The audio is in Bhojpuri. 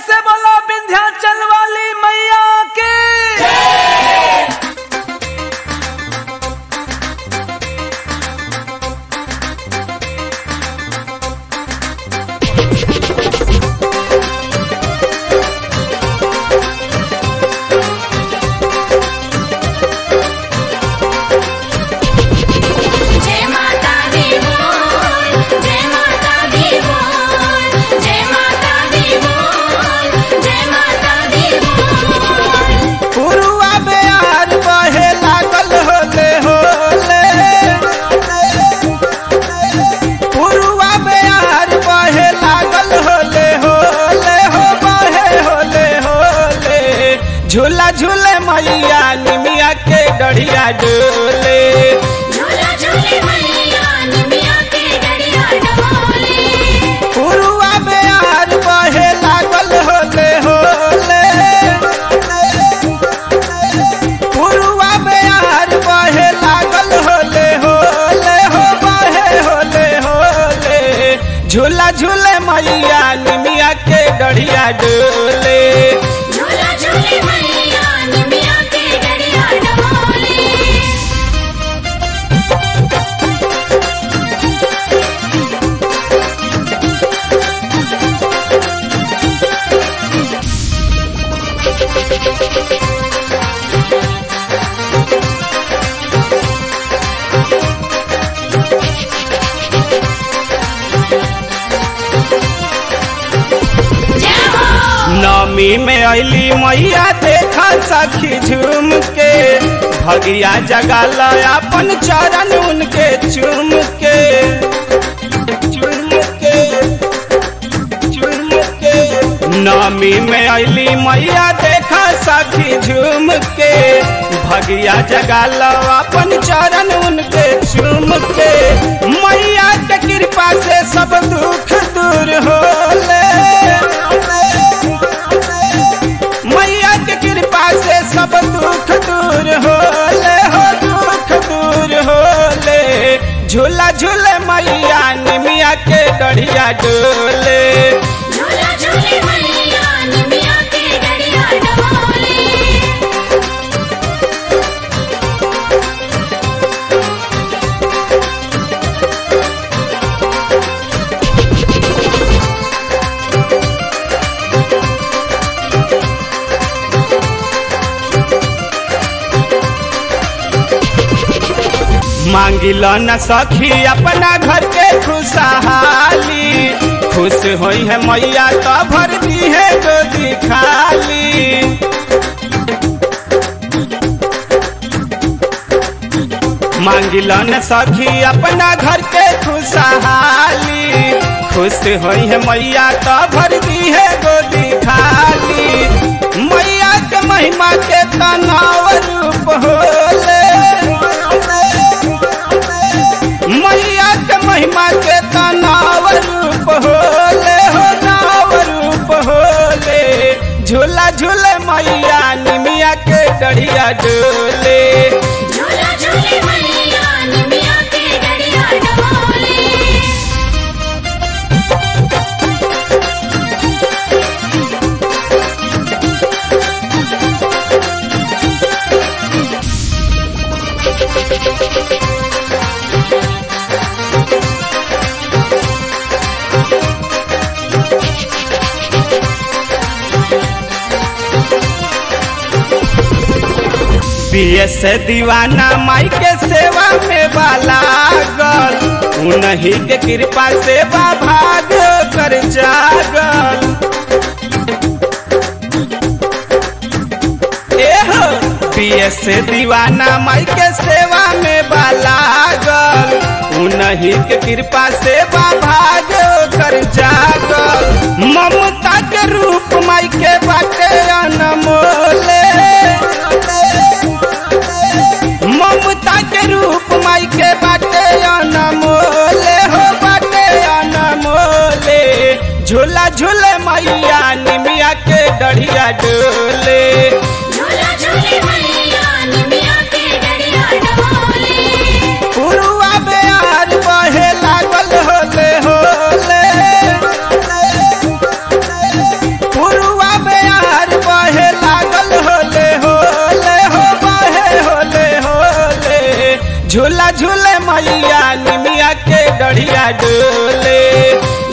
से बोलो विंध्याचल वाली मैया के जय माता दी बोल जय माता दी बोल जय माता दी बोल जय माता दी बोल पुरुआ बेयार बहे लागल होले होले पुरुआ बेयार बहे लागल होले होले हो बहे होले होले झूला झूले मैया निमिया के डढ़िया डोले झूला झूले मैया निमिया के डड़िया डोले पुरुआ बेयार बहे लागल होले होले पुरुआ बेयार बहे लागल होले होले हो बहे होले होले झूला झूले मैया निमिया के डढ़िया डोले झूला झूले मैया निमिया के डड़िया डोले जय हो नमी में अली मैया देखा सखी झूम के भगिया जगा अपन चरण उनके चूम के चूम के चूम के नमी में अली मैया देखा सखी झूम के भगिया जगा अपन चरण उनके चूम के मैया के कृपा से सब दुख दूर होले मैया के कृपा से सब दुख दूर होले हो दुख दूर होले झूला झूले मैया निमिया के डढ़िया डोले झूला झूले मैया निमिया के डड़िया डोले मांगिल न सखी अपना घर के खुशहाली खुश होई है मैया तो भर दी है गोदी खाली मांगिल न सखी अपना घर के खुशहाली खुश होई है मैया तो भर दी है गोदी खाली मैया के महिमा के तनाव रूप होले मैया के महिमा के तनाव रूप होले हो नाव रूप होले झूला झूले मैया निमिया के डढ़िया डोले झूला झूले मैया निमिया के डड़िया डोले बीएस दीवाना माई के सेवा में बाला गल उन्हीं के कृपा से बा भाग कर जागल एहो बीएस दीवाना माई के सेवा में बाला गल उन्हीं के कृपा से बा भाग कर जागल ममता के रूप माई के बाटे अनमोले ममता के रूप माई के बाटे अनमोले हो बाटे अनमोले झूला झूले मैया निमिया के डढ़िया डोले झूला झूले मैया निमिया के डड़िया डोले पुरुआ बेयार बहे लागल होले होले पुरुआ डढ़िया डोले